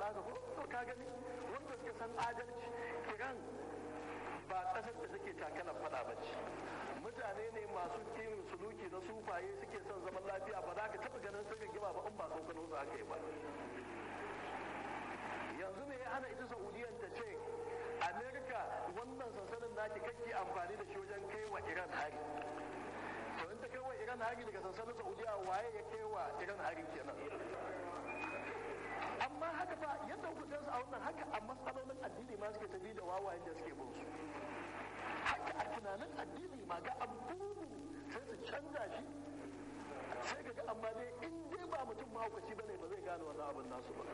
haka ko to ka gani wanda suka san adalci iran ba ƙasar da take takalar fada ba ce mutane ne masu kimin suluki na sufaye suke son zaman lafiya ba za ka taɓa ganin suka gima ba in ba tsokano su aka yi ba yanzu me ya hana ita saudiyan ta ce amerika wannan sansanin naki kake amfani da shi wajen kai wa iran hari to in ta kai wa iran hari daga sansanin saudiya waye ya kai wa iran hari kenan amma haka ba yadda ku san su a wannan haka a matsalolin addini ma suke tafi da wawayen da suke bin su haka a tunanin addini ma ga abubu sai su canza shi sai ka ga amma dai in dai ba mutum mahaukaci bane ba zai gane wannan abin nasu ba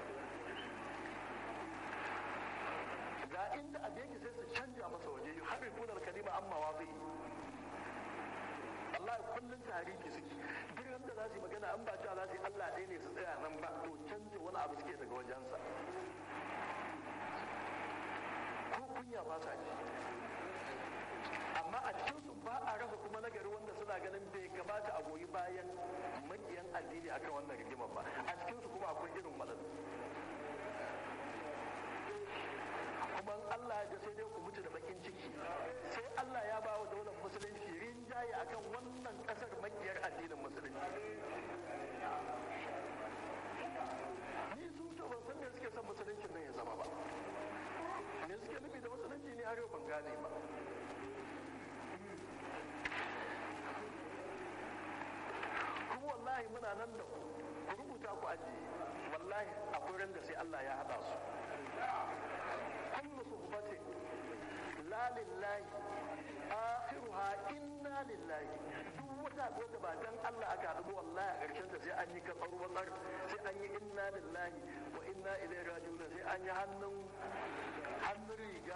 ga inda a yake sai su canja masa waje yi har kunar kalima amma wa zai Allah kullum tarihi suke duk wanda za su yi magana an ba cewa za su yi Allah ɗaya ne su tsaya nan ba to canja wani abu suke daga wajensa ko kunya ba sa ji amma a cikin su ba a rasa kuma nagari wanda suna ganin bai kamata a goyi bayan makiyan addini akan wannan rigimar ba a cikin su kuma akwai irin matsala kuma Allah ya sai dai ku mutu da bakin ciki sai Allah ya ba wa daular musulunci rinjaye akan wannan kasar makiyar addinin musulunci ni su to ban san me suke son musuluncin nan ya zama ba me suke nufi da musulunci ne har yau ban gane ba kuma wallahi muna nan da ku ku rubuta ku ajiye wallahi akwai ran da sai Allah ya haɗa su kullu suhbatin la lillahi akhiruha inna lillahi duk wata ko da ba dan Allah aka haɗu wallahi a ƙarshen ta sai an yi kasar watsar sai an yi inna lillahi wa inna ilaihi raji'un sai an yi hannun hannun riga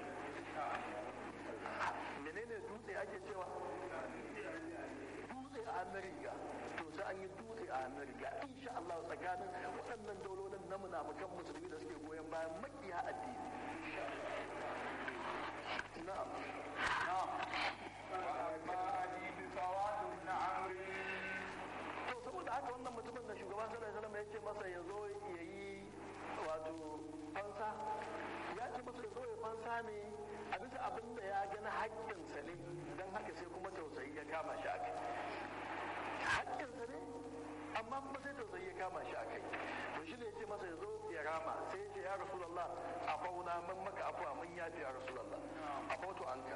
menene dutse ake cewa dutse a hannun riga to sai an yi dutse a hannun riga insha Allah tsakanin waɗannan daulolin na munafukan musulmi da suke goyon bayan makiya addini na'am to saboda haka wannan mutumin da shugaban sallallahu alaihi wasallam ya ce masa ya zo ya yi wato fansa ya ce masa ya zo ya fansa ne a bisa abin da ya gani haƙƙinsa ne don haka sai kuma tausayi ya kama shi a kai haƙƙinsa ne amma kuma sai tausayi ya kama shi a kai to shi ne ya ce masa ya zo ya rama sai ya ce ya rasulallah a fauna man maka afuwa mun yafi ya rasulallah a fautu anka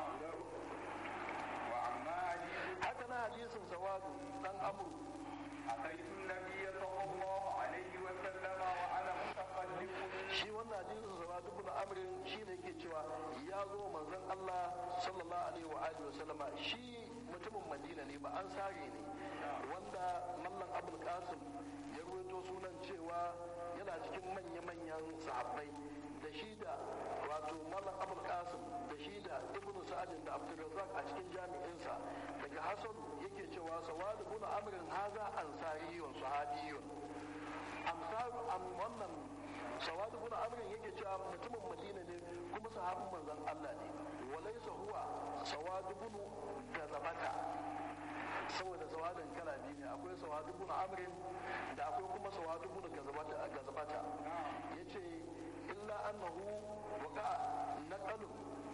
haka na hadisin sawadu dan amru أتيت النبي صلى الله عليه وسلم وأنا متقلب shi wannan hadisin sawadu ibn amrin shi ne yake cewa ya zo manzon Allah sallallahu alaihi wa alihi wa sallama shi mutumin Madina ne ba an sare ne wanda mallan Abul Qasim ya ruwaito sunan cewa yana cikin manya-manyan sahabbai da shi da wato mallan Abul Qasim da shi da Ibn Sa'ad da Abdurrazzaq a cikin jami'insa daga Hasan yake cewa sawadu ibn amrin haza ansariyun sahabiyun amsaru am wannan sawadu ibn amrin yake cewa mutumin madina ne kuma sahabin manzon Allah ne walaysa huwa sawadu ibn gazabata saboda sawadin kala biyu ne akwai sawadu ibn amrin da akwai kuma sawadu ibn gazabata gazabata yace illa annahu waqa naqalu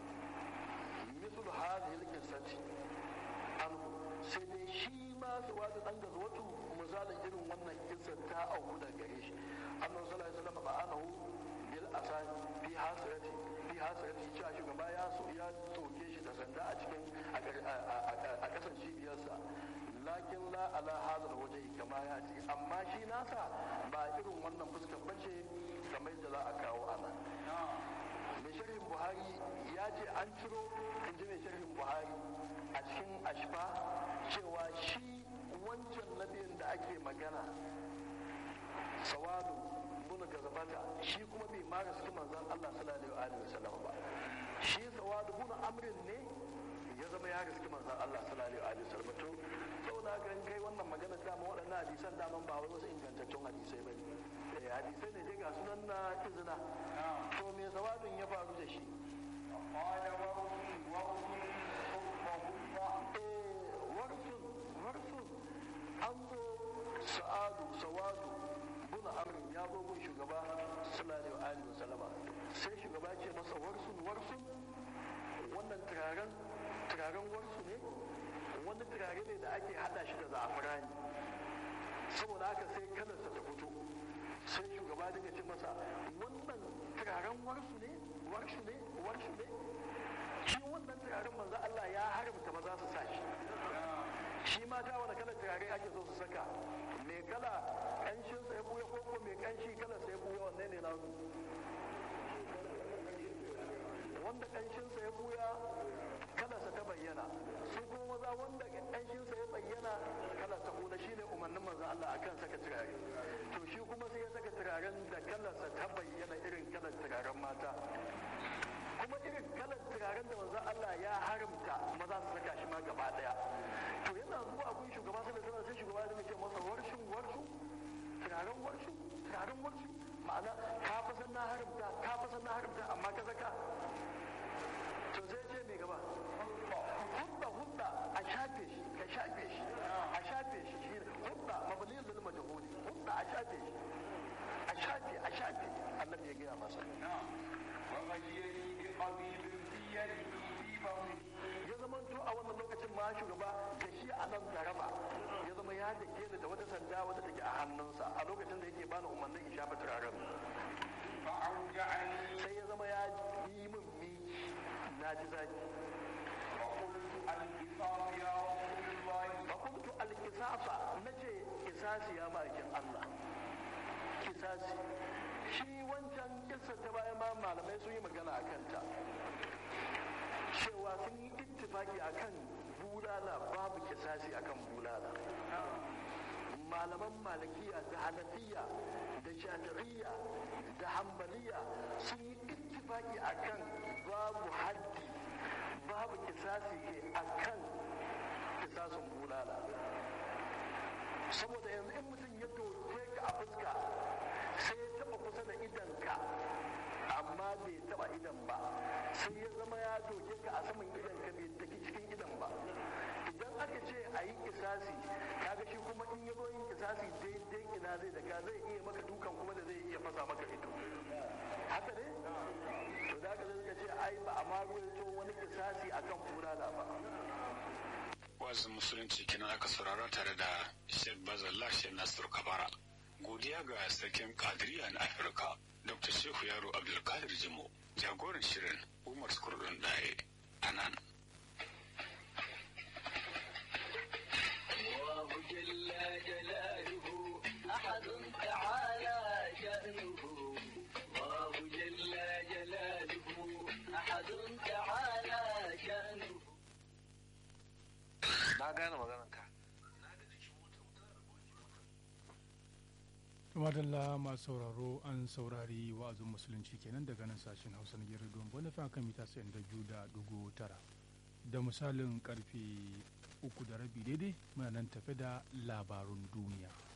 mithlu hadhihi al-qissati anhu sai dai shi ma sawadu dan gazawatu misalin irin wannan kissar ta auku da gare shi annabi sallallahu alaihi wasallam ba'anahu bil asani fi hasrati fi hasrati cewa shugaba ya so ya toke shi da sanda a cikin a kasan cibiyarsa lakin la ala hadal waje kama ya ce amma shi nasa ba irin wannan fuskar bace kamar da za a kawo ana mai sharhin buhari ya ce an ciro in ji mai sharhin buhari a cikin ashfa cewa shi wancan nabiyin da ake magana sawadu bin gazabata shi kuma bai ma gaske manzon Allah sallallahu alaihi wasallam ba shi sawadu bin amrin ne ya zama ya gaske manzon Allah sallallahu alaihi wasallam to saboda haka in kai wannan magana dama waɗannan hadisan daman ba wai wasu ingantaccen hadisai bane eh hadisai ne dai ga sunan na izina to me sawadun ya faru da shi قال ورث ورث حكمه warsun warsun an zo sa'adu sawadu buna amrin ya zo gun shugaba sallallahu alaihi wa sallama sai shugaba ce masa warsun warsun wannan turaren turaren warsu ne wani turare ne da ake hada shi da za'afirani saboda haka sai kalarsa ta fito sai shugaba dinga ce masa wannan turaren warsu ne warsu ne warsu ne shi wannan turaren manzo Allah ya haramta maza su sa shi shi mata wani kalar turare ake so su saka mai kala kanshin sa ya buya ko ko mai kanshi kalar sa ya buya wanne ne na wanda kanshin sa ya buya kalar sa ta bayyana su kuma maza wanda kanshin sa ya bayyana kalar sa kuma shine umarnin manzo Allah akan saka turare to shi kuma sai ya saka turaren da kalar sa ta bayyana irin kalar turaren mata kuma irin kalar turaren da manzo Allah ya haramta maza su saka shi ma gaba daya to yana zuwa gun shugaba sai da sai shugaba ya ce masa warshin warshu turaren warshu turaren warshu ma'ana ka fa san na haramta ka fa san na haramta amma ka saka to sai ce me gaba hudda hudda a shafe shi ka shafe shi a shafe shi shi hudda mabniyul lil majhuli hudda a shafe shi a shafe a shafe annabi ya gaya masa وغيري بقبيب في يده في بطنه ya zama to a wannan lokacin ma shugaba da shi a nan garaba ya zama ya da ke da wata sanda wadda take a hannunsa a lokacin da yake bani umarnin in shafa turaren فأوجعني sai ya zama ya yi min miki na ji zaki وقلت القصاص يا رسول الله fa kuntu alkisafa nace kisasi ya ma'aikin Allah kisasi shi wancan kissa ta bayan ma malamai sun yi magana a kanta cewa sun yi ittifaki akan bulala babu kisasi akan bulala malaman malikiya da hanafiya da shafi'iyya da hambaliya sun yi ittifaki akan babu haddi babu kisasi ke akan kisasin bulala saboda yanzu in mutum ya doke ka a fuska sai ya taba kusa da idanka amma bai taba idan ba sai ya zama ya doke ka a saman idanka bai daki cikin idan ba idan aka ce a yi kisasi kaga shi kuma in ya zo yin kisasi daidai ina zai daga zai iya maka dukan kuma da zai iya fasa maka ido haka ne to da ka zai ce ai ba a ma ruwaito wani kisasi akan bulala ba wazin musulunci kenan aka saurara tare da Sheikh Bazallah Sheikh Nasir Kabara. Godiya ga sarkin Kadiriya na Afirka, Dr. Shehu Yaro Abdulkadir Jimo, jagoran shirin Umar Skurdun Daye a nan. الله جل جلاله أحد تعالى شأنه الله جل جلاله أحد تعالى شأنه na gane maganar ka madalla masu sauraro an saurari wa'azin musulunci kenan daga nan sashen hausa na gidan don wani fa kan mita sayan da biyu da dugu tara da misalin karfe uku da rabi daidai muna nan tafe da labarun duniya